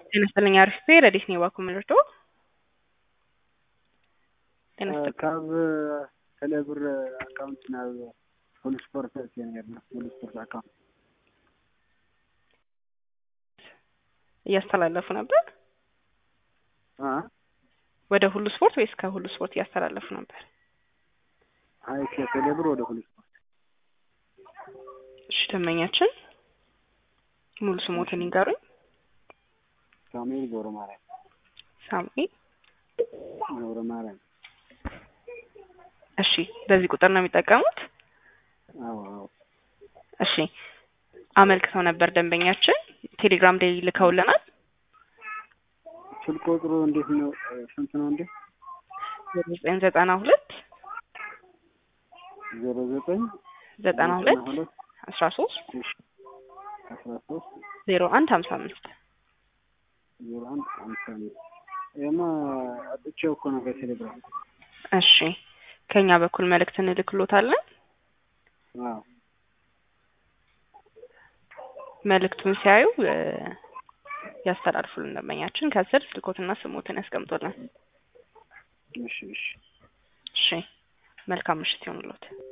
ጤና ይስጥልኝ አሪፍ ረዲት ነው ባኩ ምልርቶ ጤና ይስጥልኝ ካብ ቴሌብር አካውንት ናብ ሁሉ ስፖርት ኔርና ሁሉ ስፖርት አካውንት እያስተላለፉ ነበር አ ወደ ሁሉ ስፖርት ወይስ ከሁሉ ስፖርት እያስተላለፉ ነበር? አይ ከቴሌብር ወደ ሁሉ ስፖርት እሺ ደንበኛችን ሙሉ ስሞትን ይንገሩኝ። ሳሙኤል ገብረ ማርያም ሳሙኤል ገብረ ማርያም እሺ በዚህ ቁጥር ነው የሚጠቀሙት? አዎ አዎ እሺ አመልክተው ነበር ደንበኛችን ቴሌግራም ላይ ልከውልናል። ስልክ ቁጥሩ እንዴት ነው? ስንት ነው እንዴ? ዘጠኝ ዘጠና ሁለት ዜሮ ዘጠኝ ዘጠና ሁለት አስራ ሶስት አስራ ሶስት ዜሮ አንድ ሀምሳ አምስት ዜሮ አንድ አምሳ አምስት ይሄማ አጥቼው እኮ ነው ከቴሌግራም። እሺ ከኛ በኩል መልእክት እንልክሎታለን። አዎ መልእክቱን ሲያዩ እ ያስተላልፉልን ደንበኛችን ከስር ስልኮትና ስሞትን ያስቀምጡልን። እሺ እሺ እሺ መልካም ምሽት ይሆንልዎት።